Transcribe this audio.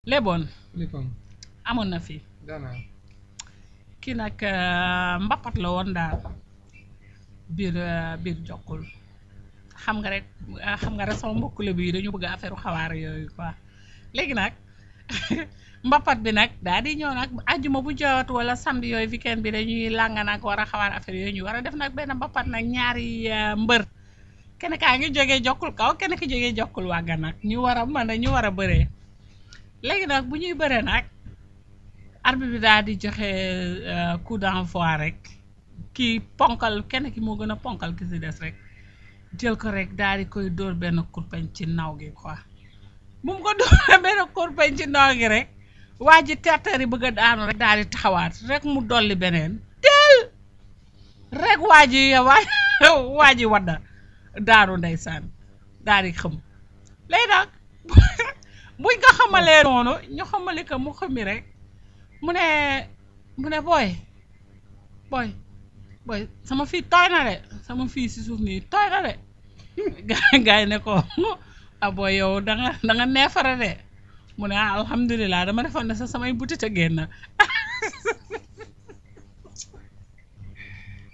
léeboon lipam amoon na fi daanaa kii nag mbappat la woon daal biir biir jokkul xam nga rek xam nga rek sama mbokku lébu yi dañu bëgg affaire xawaar yooyu quoi léegi nag mbappat bi nag daal di ñëw nag àjjuma bu jot wala samedi yooyu weekend bi dañuy lànga nag war a xawaar affaire yooyu ñu war a def nag benn mbappat nag ñaari mbër kenn kaa ngi jógee jokkul kaw kenn ki jógee jokkul wàgga nag ñu war a mën a ñu war a bëree léegi nag bu ñuy bëree nag arbitre bi daal di joxe coup d'envoi rek kii ponkal kenn ki moo gën a ponkal ki si des rek jël ko rek daal di koy dóor benn kurpeñ ci naw gi quoi bu mu ko dóoree benn kurpeñ ci naw gi rek waa ji terteri bëgg a daanu rek daal di taxawaat rek mu dolli beneen teel rek waa ji waa waa ji wadda daanu ndeysaan daal di xëm léegi nag buñ ko xamalee noonu ñu xamali ko mu xëmi rek mu ne mu ne booy booy booy sama fii tooy na de sama fii si suuf nii tooy na de gaay ne ko a booy yow da nga da nga neefare de mu ne ah alhamdulilah dama defoon ne sa samay butit a génn